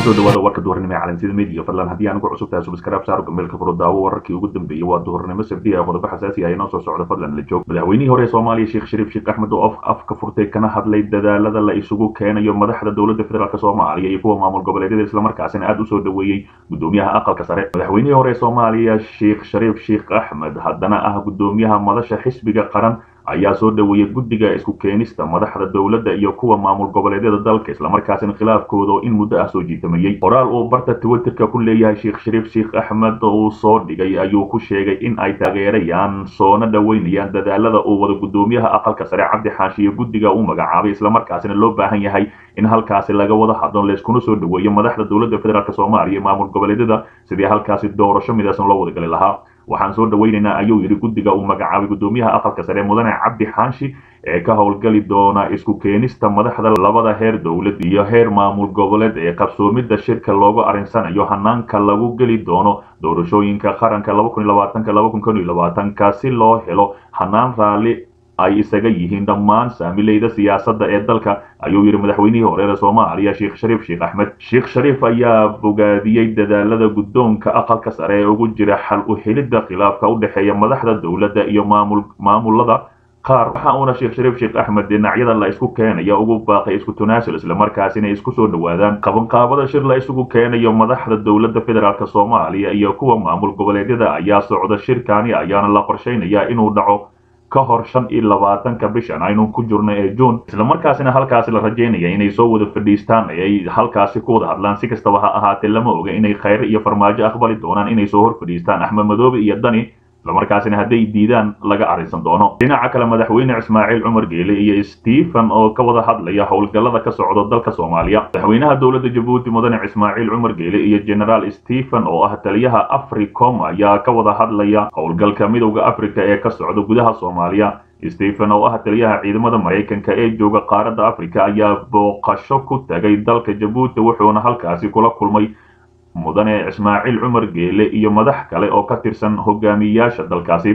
kusoo dhawaada warka duhurnimo ee calansida media fadlan haddii aan ugu cusub tahay subscribe saaro gameelka furo daawo wararkii ugu dambeeyey waa duhurnimo sabti ah qodobo xasaasi ah inoo soo socda fadlan la joog madaxweynihii hore ee soomaaliya sheekh shariif sheekh axmed oo afka furtay kana hadlay dadaalada la isugu keenayo madaxda dowladda federaalk soomaaliya iyo kuwa maamul goboleedyada islamarkaasina aada usoo dhaweeyey gudoomiyaha aqalka sare madaxweynihii hore ee soomaaliya sheekh shariif sheekh axmed haddana ah gudoomiyaha madasha xisbiga qaran ayaa soo dhaweeyey guddiga isku keenista madaxda dowladda iyo kuwa maamul goboleedyada dalka islamarkaasina khilaafkooda oo in muddo ah soo jiitamayey qoraal uu barta twitterka ku leeyahay sheekh shariif sheekh axmed uu soo dhigay ayuu ku sheegay in ay taageerayaan soona dhaweynayaan dadaalada uu wada gudoomiyaha aqalka sare cabdi xaashiyo guddiga uu magacaabay islamarkaasina loo baahan yahay in halkaasi laga wada hadlo layskuna soo dhaweeyo madaxda dowladda federaalk soomaaliya iyo maamul goboleedyada sidii halkaasi doorasho midaysan loo wadagali lahaa waxaan soo dhaweynaynaa ayuu yidhi guddiga uu magacaabay gudoomiyaha aqalka sare mudane cabdi xaashi ee ka howlgali doona isku keenista madaxda labada heer dowlad iyo heer maamul goboleed ee qabsoomidda shirka loogu arinsanayo hanaanka lagu geli doono doorashooyinka qaranka ka si loo helo hanaan raalli ay isaga yihiin dhammaan saamileyda siyaasadda ee dalka ayuu yidhi madaxweynihii horeere soomaaliya sheekh shariif sheekh axmed sheekh shariif ayaa bogaadiyey dadaalada guddoonka aqalka sare ee ugu jira xal u helidda khilaafka u dhexeeya madaxda dowladda iyo maamul maamulada qaar waxa uuna sheekh shariif sheekh axmed dhinacyada la isku keenaya ugu baaqay isku tanaasul islamarkaasina isku soo dhawaadaan qabanqaabada shir la isugu keenayo madaxda dowladda federaalk soomaaliya iyo kuwa maamul goboleedyada ayaa socda shirkaani ayaana la qorshaynayaa inuu dhaco ka hor shan iyo labaatanka bishan aynu ku jirno ee juun islamarkaasina halkaasi la rajaynaya inay soo wada fadhiistaan ay halkaasi ku wada hadlaan si kastaba ha ahaatee lama oga inay khayre iyo farmaajo aqbali doonaan inay soo hor fadhiistaan axmed madoobe iyo dani islamarkaasina hadday diidaan laga arrinsan doono dhinaca kale madaxweyne ismaaciil cumar geele iyo stephen oo ka wada hadlaya howlgallada ka socdo dalka soomaaliya madaxweynaha dowladda jabuuti mudane ismaaciil cumar geele iyo generaal stephen oo ah taliyaha africom ayaa ka wada hadlaya howlgalka midowda africa ee ka socda gudaha soomaaliya stephen oo ah taliyaha ciidamada maraykanka ee jooga qaaradda africa ayaa booqasho ku tagay dalka jabuuti wuxuuna halkaasi kula kulmay mudane ismaaciil cumar geele iyo madax kale oo ka tirsan hogaamiyayaasha dalkaasi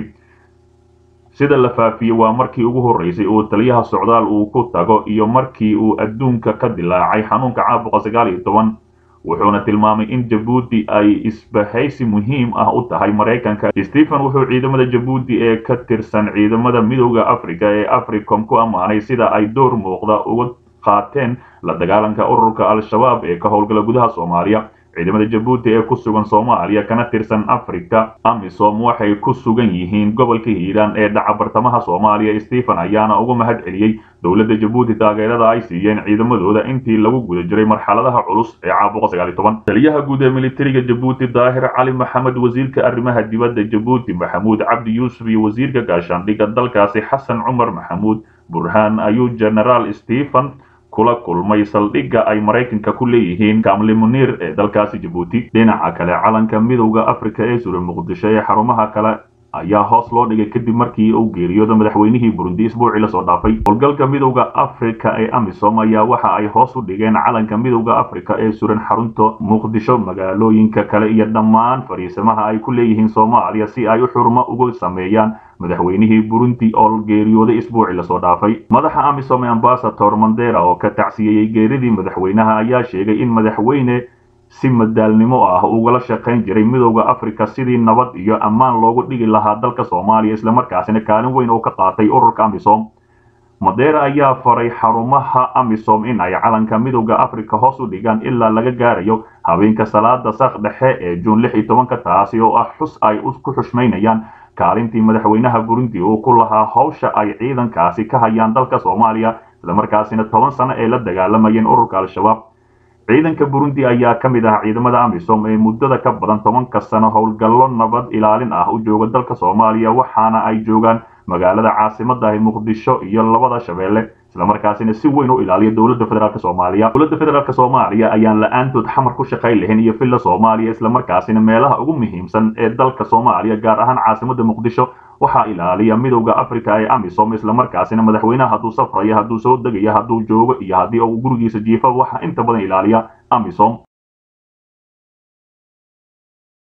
sida la faafiyey waa markii ugu horreysay uu taliyaha socdaal uu ku tago iyo markii uu adduunka ka dilaacay xanuunka caabuqa sagaal iyo toban wuxuuna tilmaamay in jabuuti ay isbahaysi muhiim ah u tahay maraykanka stephen wuxuu ciidamada jabuuti ee ka tirsan ciidamada midowda africa ee africom ku ammaanay sida ay door muuqda uga qaateen la dagaalanka ururka al-shabaab ee ka howlgala gudaha soomaaliya ciidamada jabuuti ee ku sugan soomaaliya kana tirsan africa amisom waxay ku sugan yihiin gobolka hiiraan ee dhaca bartamaha soomaaliya stephen ayaana uga mahad celiyey dowladda jabuuti taageerada ay siiyeen ciidamadooda intii lagu guda jiray marxaladaha culus ee caabuqa sagaal iyo toban taliyaha guud ee militariga jabuuti daahir cali maxamed wasiirka arrimaha dibadda jabuuti maxamuud cabdi yuusuf iyo wasiirka gaashaandhigga dalkaasi xasan cumar maxamuud burhaan ayuu generaal stephen kula kulmay saldhigga ay maraykanka ku leeyihiin kamli muniir ee dalkaasi jabuuti dhinaca kale calanka midowda africa ee suran muqdisho ee xarumaha kale ayaa hoos loo dhigay kadib markii uu geeriyooda madaxweynihii burundi isbuucii lasoo dhaafay howlgalka midowda africa ee amisom ayaa waxa ay hoos u dhigeen calanka midowda africa ee suran xarunta muqdisho magaalooyinka kale iyo dhammaan fariisamaha ay ku leeyihiin soomaaliya si ay u xurmo ugu sameeyaan madaxweynihii burundi oo geeriyooday isbuucii lasoo dhaafay madaxa amisom ee ambasador mandera oo ka tacsiyeyey geeridii madaxweynaha ayaa sheegay in madaxweyne si madaalnimo ah ugala shaqayn jiray midowda africa sidii nabad iyo ammaan loogu dhigi lahaa dalka soomaaliya islamarkaasina kaalin weyn oo ka qaatay ururka amisom madeera ayaa faray xarumaha amisom in ay calanka midowda africa hoos u dhigaan ilaa laga gaarayo habeenka salaada sak dhexe ee juun lix iyo tobanka taasi oo ah xus ay ku xushmaynayaan kaalintii madaxweynaha burundi uu ku lahaa howsha ay ciidankaasi ka hayaan dalka soomaaliya islamarkaasina toban sano ay la dagaalamayeen ururka al-shabaab ciidanka burundi ayaa ka mid ah ciidamada amisom ee muddada ka badan tobanka sano howlgallo nabad ilaalin ah u jooga dalka soomaaliya waxaana ay joogaan magaalada caasimada ahi muqdisho iyo labada shabeelle islamarkaasina si weyn u ilaaliya dowladda federaalk soomaaliya dowladda federaalk soomaaliya ayaan la-aantood xamar ku shaqayn lahayn iyo villa soomaaliya islamarkaasina meelaha ugu muhiimsan ee dalka soomaaliya gaar ahaan caasimada muqdisho waxaa ilaaliya midowda africa ee amisom islamarkaasina madaxweynaha hadduu safraya hadduu soo degaya hadduu joogo iyo haddii uu gurigiisa jiifa waxaa inta badan ilaaliya amisom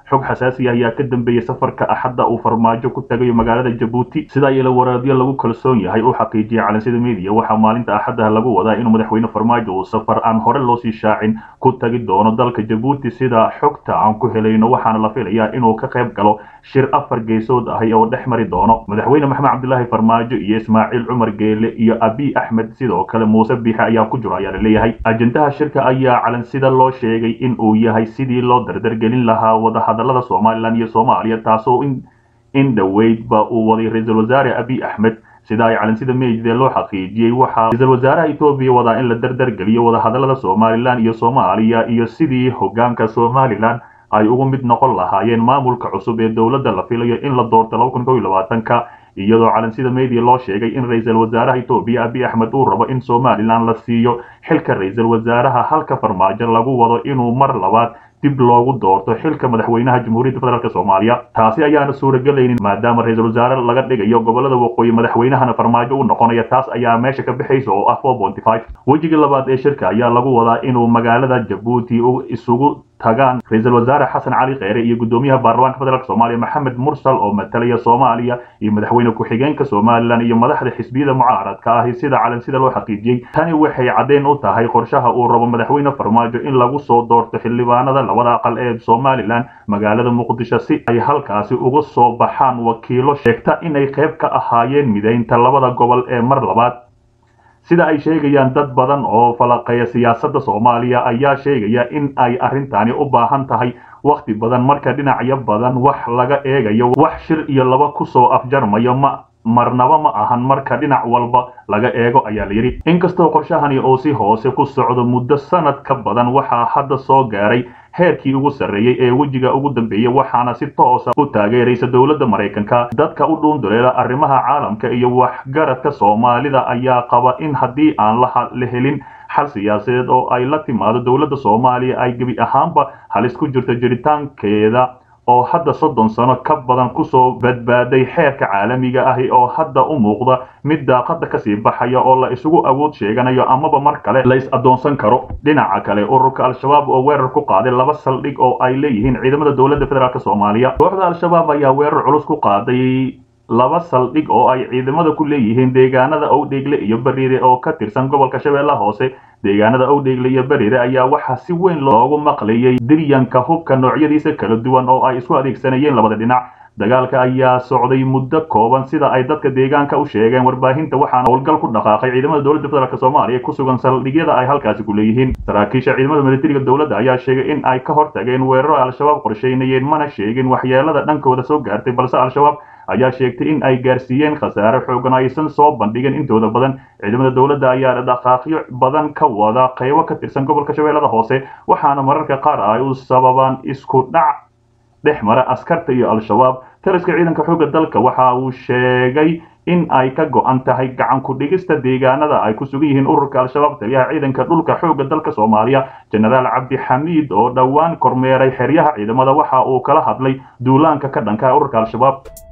xog xasaasi ayaa ka dambeeyey safarka axadda uu farmaajo ku tagayo magaalada jabuuti sida iyala waraadyo lagu kalsoon yahay uu xaqiijiyay calansida media waxaa maalinta axaddaha lagu wadaa inuu madaxweyne farmaajo uu safar aan hore loosii shaacin ku tagi doono dalka jabuuti sida xogta aan ku helayno waxaana la filayaa inuu ka qayb galo shir afar geesood ahi oo dhex mari doono madaxweyne maxamed cabdilaahi farmaajo iyo ismaaciil cumar geele iyo abiy axmed sidoo kale muuse biixe ayaa ku jiro ayaa la leeyahay ajendaha shirka ayaa calansida loo sheegay in uu yahay sidii loo dardargelin lahaa wadahadalada somalilan iyo soomaaliya taasoo in dhoweydba uu waday ra-iisul wasaare abiy axmed sida ay calansida meydee loo xaqiijiyey waxaa ra-iisul wasaaraha etoobiya wadaa in la dardargeliyo wadahadalada somalilan iyo soomaaliya iyo sidii hogaanka somalilan ay ugu mid noqon lahaayeen maamulka cusub ee dowladda la filayo in la doorto laba kun kow iyo labaatanka iyadoo calansida media loo sheegay in ra-iisul wasaaraha etoobiya abiy axmed uu rabo in somalilan la siiyo xilka ra-iisul wasaaraha halka farmaajo lagu wado inuu mar labaad dib loogu doorto xilka madaxweynaha jamhuuriyadda federaalk soomaaliya taasi ayaana suuragelaynin maadaama ra-iisul wasaare laga dhigayo gobolada waqooyi madaxweynahana farmaajo u noqonaya taas ayaa meesha ka bixaysa oo ah wejigii labaad ee shirka ayaa lagu wadaa inuu magaalada jabuuti isugu tagaan ra-iisul wasaare xasan cali kheyre iyo guddoomiyaha baarlamaanka federaalk soomaaliya maxamed mursal oo matalaya soomaaliya iyo madaxweyne ku-xigeenka somalilan iyo madaxda xisbiyada mucaaradka ahi sida calansida loo xaqiijiyey tani waxay caddeyn u tahay qorshaha uu rabo madaxweyne farmaajo in lagu soo doorto xildhibaanada labada aqal ee somalilan magaalada muqdisho si ay halkaasi uga soo baxaan wakiilo sheegta inay qayb ka ahaayeen mideynta labada gobol ee mar labaad sida ay sheegayaan dad badan oo falaqeeya siyaasadda soomaaliya ayaa sheegaya in ay arrintani u baahan tahay wakhti badan marka dhinacyo badan wax laga eegayo wax shir iyo laba kusoo afjarmayo ma marnaba ma ahan marka dhinac walba laga eego ayaa la yidhi inkastoo qorshahani uu si hoose ku socdo muddo sanad ka badan waxaa hadda soo gaaray heerkii ugu sarreeyey ee wejiga ugu dambeeyey waxaana si toosa u taageeraysa dowladda maraykanka dadka u dhuunduleela arrimaha caalamka iyo waxgaradka soomaalida ayaa qaba in haddii aan la helin xal siyaasadeed oo ay la timaado dowladda soomaaliya ay gebi ahaanba halis ku jirto jiritaankeeda oo hadda soddon sano ka badan kusoo badbaaday xeerka caalamiga ahi oo hadda u muuqda mid daaqada kasii baxaya oo la isugu awood sheeganayo amaba mar kale la is addoonsan karo dhinaca kale ururka al-shabaab oo weerar ku qaaday laba saldhig oo ay leeyihiin ciidamada dowladda federaalk soomaaliya kooxda al-shabaab ayaa weerar culus ku qaaday laba saldhig oo ay ciidamada ku leeyihiin deegaanada owdheegle iyo bariire oo ka tirsan gobolka shabeellaha hoose deegaanada owdheegle iyo bariire ayaa waxaa si weyn loogu maqlayay diryanka hubka noocyadiisa kala duwan oo ay isku adeegsanayeen labada dhinac dagaalka ayaa socday muddo kooban sida ay dadka deegaanka u sheegeen warbaahinta waxaana howlgal ku dhaqaaqay ciidamada dowladda federaalk soomaaliya ku sugan saldhigyada ay halkaasi ku leeyihiin saraakiisha ciidamada militariga dowladda ayaa sheegay in ay ka hortageen weeraro al-shabaab qorsheynayeen mana sheegin waxyeelada dhankooda soo gaartay balse al-shabaab ayaa sheegtay in ay gaarsiiyeen khasaare xoogan aysan soo bandhigin intooda badan ciidamada dowladda ayaa dhaqaaqyo badan ka wada qaybo ka tirsan gobolka shabeellada hoose waxaana mararka qaar ay u sababaan isku dhac dhex mara askarta iyo al-shabaab taliska ciidanka xoogga dalka waxa uu sheegay in ay ka go-an tahay gacan ku dhigista deegaanada ay ku sugan yihiin ururka al-shabaab taliyaha ciidanka dhulka xoogga dalka soomaaliya jenaraal cabdixamiid oo dhowaan kormeeray xeryaha ciidamada waxa uu kala hadlay duulaanka ka dhanka ururka al-shabaab